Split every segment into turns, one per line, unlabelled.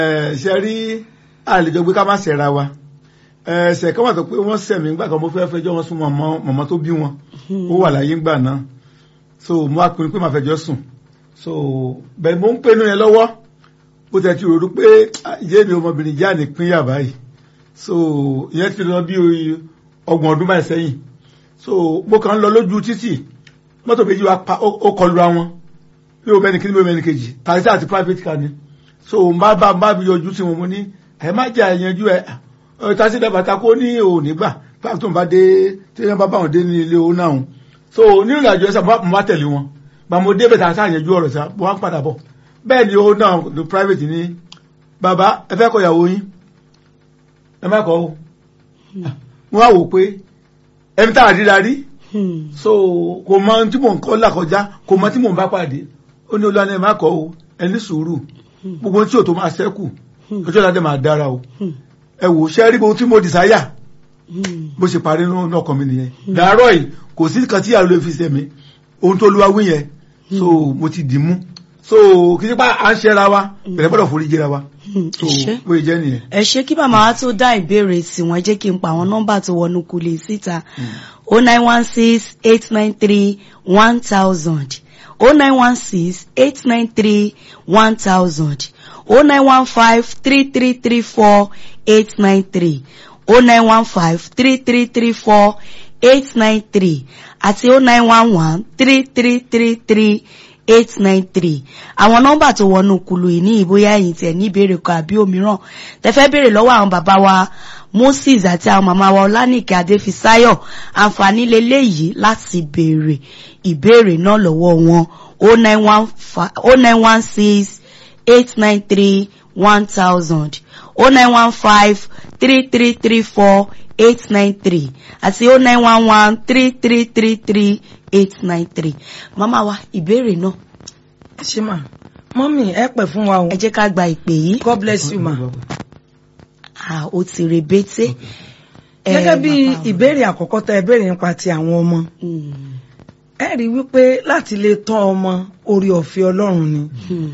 ṣe rí àlejò gbé ká má ṣẹ̀ra wa ẹsẹ̀ kan wà tó pé wọ́n sẹ̀mí ńgbà kan mo fẹ́ fẹjọ́ wọn sún mọ̀mọ́ tó bí wọn ó wà láyé ńgbà náà so mo wá pinnu pé màá fẹjọ́ sùn so bẹ́ẹ̀ mo ń pinnu yẹn lọ́wọ́ bó tẹ̀ ti rò pé ìyé mi ọmọbìnrin jẹ́ àní pínyà báyìí so ìyẹn ti lọ bí ọgbọ̀n ọdún báyìí sẹ́yìn so mo kàn ń lọ lójú títì mọ́tò méjì wa pa ó kọlu ra wọn bí o mẹ́ni kíní bí o mẹ́ni kejì tàbí àti private car ni so n bá bá n bá mi yọjú sí wọn mo ní ẹ má jà ẹ̀yẹnjú ẹ tàbí dàbàtà kó ní òní gbà pàtó tó ń bá dé tí wọ́n bá bá wọn dé ní ilé owó náà so nínú ìrìnàjò ẹ̀sà mo bá tẹ̀lé wọn gbà mo débẹ̀ tàbí àyẹnjú ọ̀rọ̀ sá mo wá ń padà bọ̀ bẹ́ẹ̀ ni owó náà the private ní bàbá ẹ fẹ́ kọ ìyàwó yín ẹ má kọ́ o wọ́n á wò pé ẹni tá a rí la rí so kò mọ tí mò ń kọ́ làkọjá kò mọ tí mò ń bá pàdé ó ní olúwa ní ẹ má kọ́ o ẹ ní sùúrù gbogbo tí ò tó máa ṣẹ́kù ọjọ́ ìdájọ́ máa dára o ẹ wò ṣẹ́ rí gbogbo tí mo dìsáyà bó ṣe parí nínú ọkàn mi nìyẹn dàárọ̀ yìí kò sí kan tí ìyàwó lè fi sẹ̀mí ohun tó lúwa wí yẹn so mo ti dì mú so kì í ṣe pé à ń ṣẹ́ra wa bẹ̀rẹ̀ gbọ́dọ̀ forí jẹ́ra wa so bó ṣe jẹ́ nìyẹn.
ẹ ṣe kí màmá wa tó dá ìbéèrè tí wọn jẹ́ kí n pa àwọn nọ́mbà tó wọnú kulè síta o nine one six eight nine three one thousand o nine one six eight nine three one thousand o nine one five three three three four eight nine three o nine one five three three three four eight nine three àti o nine one one three three three three eight nine three àwọn nọ́mbà tó wọnú kulu yìí ní ìbóyá ẹ̀yin tiẹ̀ ní ìbéèrè kan àbí òmíràn tẹ́fẹ́ béèrè lọ́wọ́ àwọn bàbá wa moses àti àwọn màmá wa ọlánìkẹ́ adéfisáyọ̀ àǹfààní leléyìí láti béèrè ìbéèrè náà lọ́wọ́ wọn o nine one six eight nine three one thousand o nine one five three three three four eight nine three àti o nine one one three three three three eight nine three màmá wa ìbéèrè náà.
ẹ ṣe mà mọ́mì ẹ pẹ̀ fún wa o
ẹ jẹ́ ká gba ìpè yìí.
God bless you ma.
ah o ti rebete.
gẹ́gẹ́ bí ìbéèrè àkọ́kọ́ tẹ ẹ béèrè nípa ti àwọn ọmọ ẹ rí wípé láti lè tọ́ ọmọ orí ọ̀fẹ́ ọlọ́run ni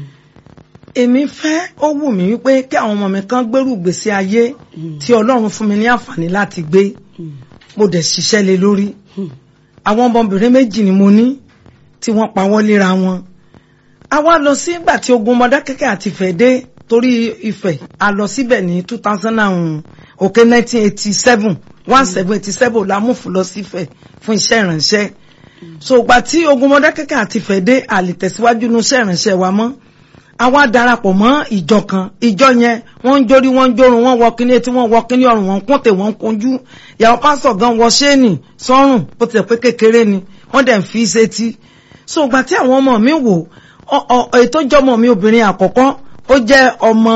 èmi fẹ́ ó wù mí wípé kí àwọn ọmọ mi kan gbèrú ìgbésí ayé tí ọlọ́run fún mi ní àǹfààní láti gbé mo dẹ̀ ṣiṣẹ́ lé lórí àwọn ọmọbìnrin méjì ni mo ní tí wọ́n pa wọ́n léra wọn a wá lọ sí ìgbà tí ogun Mọdákẹ́kẹ́ àti Ifẹ̀ dé torí Ifẹ̀ a lọ síbẹ̀ ní two thousand and okay nineteen eighty seven one seven eighty seven la mú fún lọ sí Ifẹ̀ fún iṣẹ́ ìrànṣẹ́ so ìgbà tí ogun Mọdákẹ́kẹ́ àti Ifẹ̀ dé a lè tẹ̀síwájú ní iṣẹ́ ìrànṣẹ́ wa mọ́ àwa darapọ̀ mọ́ ìjọ kan ìjọ yẹn wọ́n ń jórí wọ́n ń jórun wọ́n wọ kíní etí wọ́n wọ kíní ọrùn wọ́n kúntè wọ́n kunjú ìyàwó pásọ̀ gan wọ ṣéènì sọ́rùn bó tilẹ̀ pé kékeré ni wọ́n dẹ̀ ń fi sétí so ìgbà tí àwọn ọmọ mi wò ètò ìjọmọ mi obìnrin àkọ́kọ́ ó jẹ́ ọmọ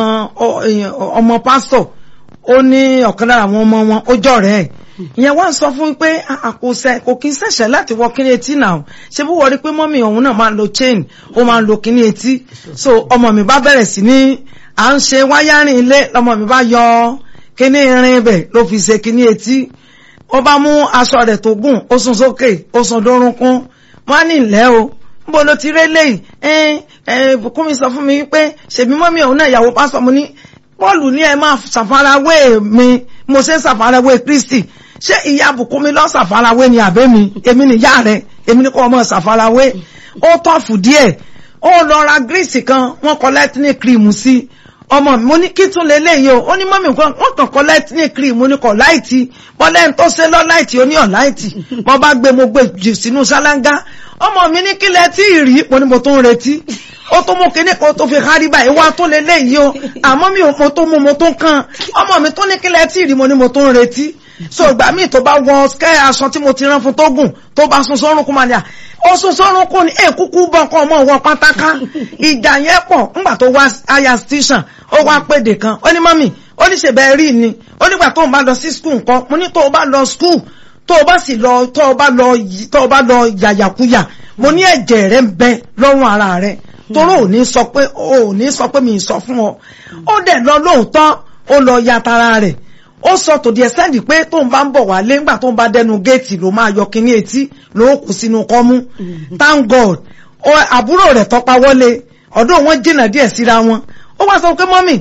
ọmọ pásọ̀ ó ní ọ̀kan lára àwọn ọmọ wọn ó jọ rẹ̀ ìyẹn wá ń sọ fún pé àkóṣe kò kí ń ṣẹ̀ṣẹ̀ láti wọ kíní etí náà ṣé bó wọrí pé mọ́mì òun náà máa ń lo chain ó máa ń lo kíní etí so ọmọ mi bá bẹ̀rẹ̀ sí ní à ń ṣe wáyárìn ilé lọmọ mi bá yọ kíní irin ibẹ̀ ló fi ṣe kíní etí ó bá mú aṣọ rẹ̀ tó gùn ó sún sókè ó sún dórúnkún wọ́n á ní ìlẹ́ o níbo ló ti ré léyìí ẹ ẹ bùkún mi sọ fún mi pé ṣèbí mọ́mì òun náà ìyàwó pásọ̀ mo ní Pọ́ọ̀lù ní ẹ máa ṣàfarawé mi mo ṣe ń ṣàfarawé Kristi ṣé ìyá Bùkúnmi lọ ṣàfarawé ni àbẹ́ mi èmi nìyá rẹ̀ èmi ní kọ́ ọmọ ṣàfarawé ó tọ́fù díẹ̀ ó lọ ra gírísì kan wọ́n kọ lẹ́tíní kírìmù sí ọmọ mi mo ní kí tún leléyìí o ó ní mọ́mì nǹkan wọ́n kàn kọ lẹ́tíní kírìmù ní kọ̀ láìtì bọ́lẹ́ tó ṣe lọ láìtì ó ní ọ̀ láìtì mo bá gbé mo gbé jù sínú ṣáláńgá ọmọ mi ní kílẹ̀ tí ì rí mo ní mo tó ń retí ó tó mú kíní kan tó fi hárí báyìí wá tó leléyìí o àmọ́ mi ò mo tó mú mo tó kàn ọmọ mi tó ní kílẹ̀ tí ì rí mo ní mo tó ń retí so ìgbà míì tó bá wọ skẹ́ aṣọ tí mo ti rán fún tó gùn tó bá sun sọ́run kún máa ní à ó sun sọ́run kún ní èkúkú bọ́ nǹkan ọmọ wọn pátáká ìjà yẹn pọ̀ ńgbà tó wá aya station ó wá péde kan ó ní mọ́mì ó ní ṣèbẹ̀ rí ni ó nígbà tó ń bá lọ sí skul nǹkan mo ní tó o bá lọ skul tó o bá sì lọ tó o bá lọ tó o bá lọ yàyàkuyà mo ní ẹ̀jẹ̀ rẹ̀ ń bẹ lọ́rùn ara rẹ̀ toró ò ní sọ pé ò ní sọ pé mi sọ fún ọ ó dẹ̀ lọ lóòótọ́ ó lọ ya tara rẹ̀ ó sọ tòdì ẹsẹ́ndì pé tóun bá ń bọ̀ wá lé ńgbà tóun bá dẹnu géètì ló máa yọ kíní etí ló kù sínú kọ́mú thank god àbúrò rẹ̀ tọ́pa wọlé ọ̀dọ̀ wọn jìnnà díẹ̀ síra wọn ó wá sọ pé mọ́mì